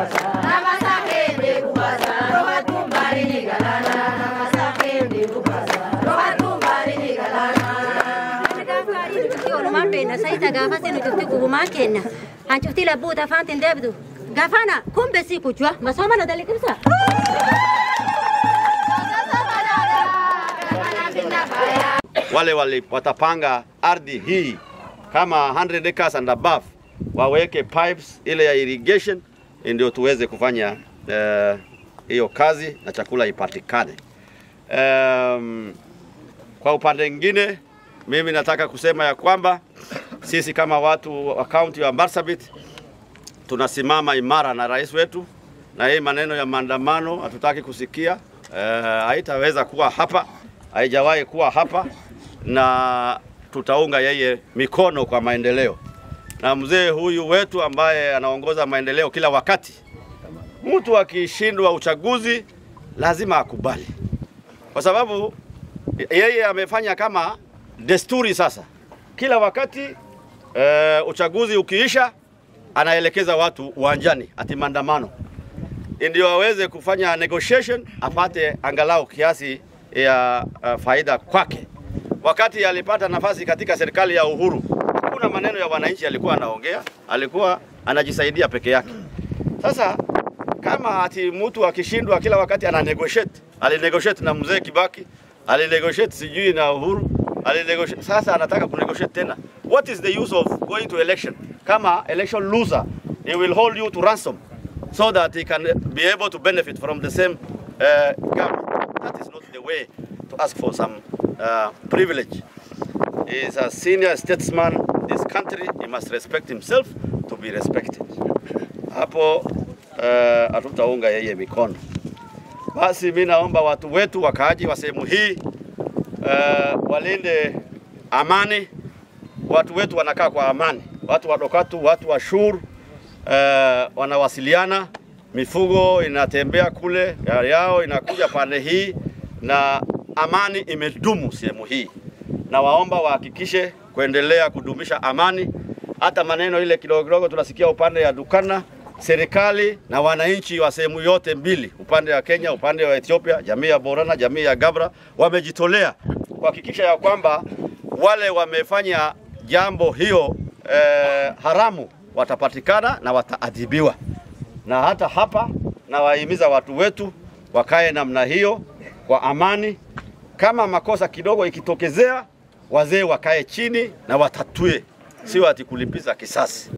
Olumaan beekna sayita gaafa sinu cufti gubumaan kenna. An cufti labbuuta afaan tin deebitu. Gaafana kun besii kujua masooma na dalikibsa. wale wali, watapanga ardhi hii kama 100 acres and above waweke pipes ile ya irrigation ndio tuweze kufanya eh, hiyo kazi na chakula ipatikane. Um, kwa upande mwingine mimi nataka kusema ya kwamba sisi kama watu wa kaunti ya Marsabit tunasimama imara na rais wetu, na hii maneno ya maandamano hatutaki kusikia. Eh, haitaweza kuwa hapa, haijawahi kuwa hapa, na tutaunga yeye mikono kwa maendeleo. Na mzee huyu wetu ambaye anaongoza maendeleo kila wakati, mtu akishindwa uchaguzi lazima akubali, kwa sababu yeye amefanya kama desturi sasa. Kila wakati e, uchaguzi ukiisha, anaelekeza watu uwanjani ati maandamano, ndio aweze kufanya negotiation, apate angalau kiasi ya uh, faida kwake. Wakati alipata nafasi katika serikali ya Uhuru, hakuna maneno ya wananchi alikuwa anaongea, alikuwa anajisaidia peke yake. Sasa kama ati mtu akishindwa kila wakati ana negotiate, alinegotiate na mzee Kibaki, alinegotiate sijui na Uhuru, alinegotiate. Sasa anataka kunegotiate tena. What is the use of going to election? Kama election loser, he will hold you to ransom so that he can be able to benefit from the same uh, government. That is not the way to ask for some uh, privilege. He is a senior statesman in this country. He must respect himself to be respected. Hapo hatutaunga uh, yeye mikono. Basi mi naomba watu wetu wakaaji wa sehemu hii uh, walinde amani. Watu wetu wanakaa kwa amani, watu wa Dokatu, watu wa Shur uh, wanawasiliana, mifugo inatembea kule yao inakuja pande hii, na amani imedumu sehemu hii, na waomba wahakikishe kuendelea kudumisha amani. Hata maneno ile kidogo kidogo tunasikia upande ya Dukana, serikali na wananchi wa sehemu yote mbili, upande wa Kenya, upande wa Ethiopia, jamii ya Borana, jamii ya Gabra wamejitolea kuhakikisha ya kwamba wale wamefanya jambo hiyo eh, haramu watapatikana na wataadhibiwa. Na hata hapa nawahimiza watu wetu wakae namna hiyo kwa amani. Kama makosa kidogo ikitokezea, wazee wakae chini na watatue, sio ati kulipiza kisasi.